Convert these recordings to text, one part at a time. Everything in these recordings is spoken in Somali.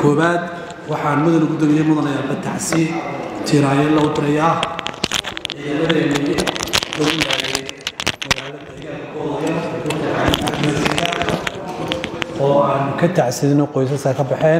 koowaad waxaan mudana gudoomiye mudanaya bataxsi tiraayo loo dirayaa ciidamadeennii lagu yaayay magaalada deegaanka oo aan ka tacsidino qoysaska ka baxeen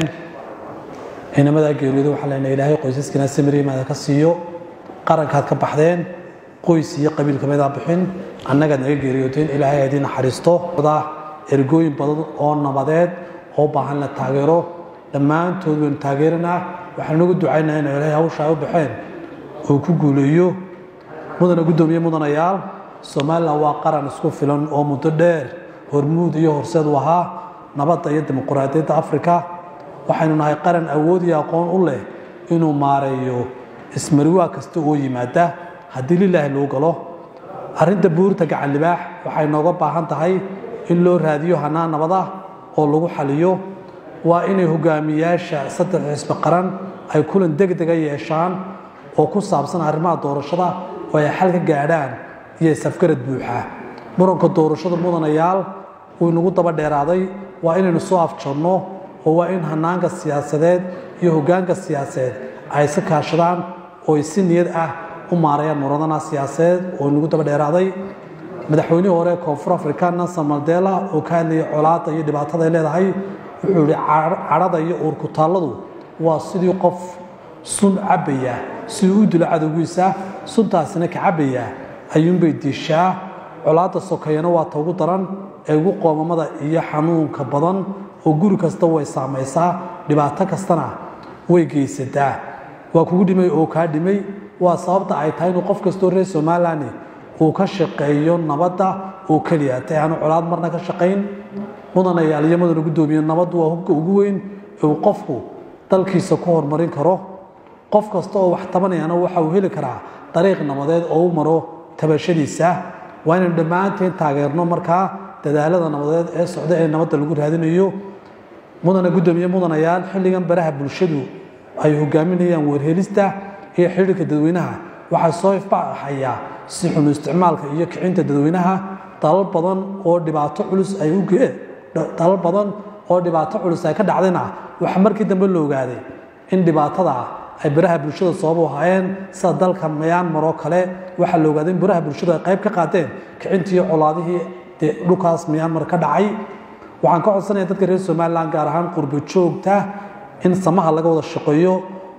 ciidamada geeriyooda waxaa leenahay ilaahay qoysaskina samirimaada ka siiyo qarankaad ka baxdeen qoys iyo qabiil kamidaa bixin annagaad naga geeriyooteen ilaahay aad ii naxariisto ergooyin badan oo nabadeed oo baahan la taageero dhammaantood waynu taageeranaa waxaan ugu ducaynaha ina ilaahay hawsha ay u baxeen uu ku guuleeyo mudana guddoomiye mudanayaal somalilan waa qaran isku filan oo muddo dheer hormuud iyo horseed u ahaa nabadda iyo dimuquraadiyadda afrika waxaynu nahay qaran awood iyo aqoon u leh inuu maareeyo ismariwaa kasta oo yimaada haddii lilaahi loo galo arrinta buurta gacan libaax waxay nooga baahan tahay in loo raadiyo hanaan nabad ah oo lagu xaliyo waa inay hogaamiyaasha saddex xisbi qaran ay kulan degdega yeeshaan oo ku saabsan arrimaha doorashada oo ay xal ka gaadhaan iyo safgarad buuxa muranka doorashada mudanayaal wuu inagu daba dheeraaday waa inaynu soo afjarno oo waa in hanaanka siyaasadeed iyo hogaanka siyaasadeed ay iska kaashadaan oo ay si niyad ah u maarayaan muradana siyaasadeed oo inagu daba dheeraaday madaxweynihii hore koonfur afrika nelson mandela oo ka hadlayay colaadda iyo dhibaatada ay leedahay wuxuu yihi cadhada iyo uurkutaalladu waa sidii qof sun cabbaya siduu u dilo cadowgiisa suntaasina ka cabbaya ayuunbay diishaa colaadda sokeeyana waa ta ugu daran ee ugu qoomamada iyo xanuunka badan oo guri kasta way saamaysaa dhibaato kastana way geysataa waa kugu dhimay oo kaa dhimay waa sababta ay tahay inuu qof kastoo reer somalilan uu ka shaqeeyo nabadda oo keliya ta aanu colaad marna ka shaqayn mudanayaal iyo mudana guddoomiye nabaddu waa hubka ugu weyn ee uu qofku dalkiisa ku horumarin karo qof kasta oo wax tabanayana waxa uu heli karaa dariiq nabadeed oo u maro tabashadiisa waa inaynu dhammaanteen taageerno markaa dadaalada nabadeed ee socda ee nabadda lagu raadinayo mudana guddoomiye mudanayaal xilligan baraha bulshadu ay hogaaminayaan weerhelista iyo xidhiirka dadweynaha waxaa soo ifbaxayaa si xunu isticmaalka iyo kicinta dadweynaha dalal badan oo dhibaato culus ay u dalal badan oo dhibaato culus ay ka dhacdayna waxaa markii dambe la ogaaday in dhibaatada ay baraha bulshada sabab u ahaayeen sida dalka myanmar oo kale waxaa la ogaaday in baraha bulshadu ay qayb ka qaateen kicintii colaadihii dee dhulkaas myanmar ka dhacay waxaan ka codsanaya dadka reer somalilan gaar ahaan qurbo joogta in samaha laga wada shaqeeyo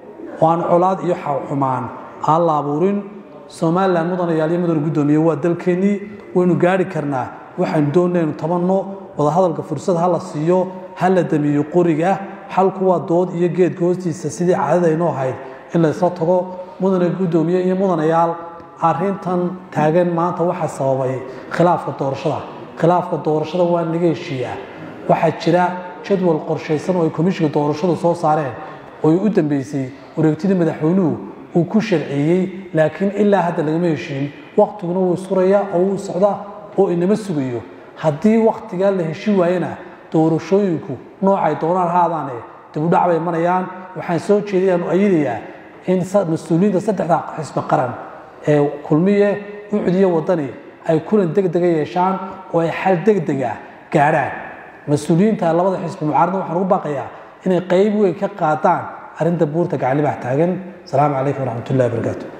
oo aan colaad iyo xumaan aan la abuurin somalilan mudanayaal iyo mudana guddoomiye waa dalkeennii waynu gaari karnaa waxaynu doonaynu tabanno wadahadalka fursad ha la siiyo ha la damiyo qoriga xalku waa dood iyo geedka hoostiisa sidii caadada aynoo ahayd in laysla tago mudana guddoomiye iyo mudanayaal arintan taagan maanta waxaa sababay khilaafka doorashada khilaafka doorashada waa naga heshiiyaa waxaa jira jadwal qorshaysan oo ay komishinka doorashadu soo saareen oo ay u dambeysay wareegtidii madaxweynuhu uu ku sharciyey laakiin ilaa hadda lagama heshiin waktiguna wuu suraya oo wuu socdaa oo inama sugayo haddii wakhtigaa la heshin waayena doorashooyinku noocay doonaan haadaane dibudhac bay marayaan waxaan soo jeedayaanu ayadayaa in mas-uuliyiinta saddexda xisbi qaran ee kulmiye ucdiyo wadani ay kulan degdega yeeshaan oo ay xal degdega gaadhaan mas-uuliyiinta labada xisbi mucaaradna waxaan ugu baaqayaa inay qayb weyn ka qaadaan arrinta buurta gacalibax taagan asalaamu calaykum waraxmat ullahi wabarakaatu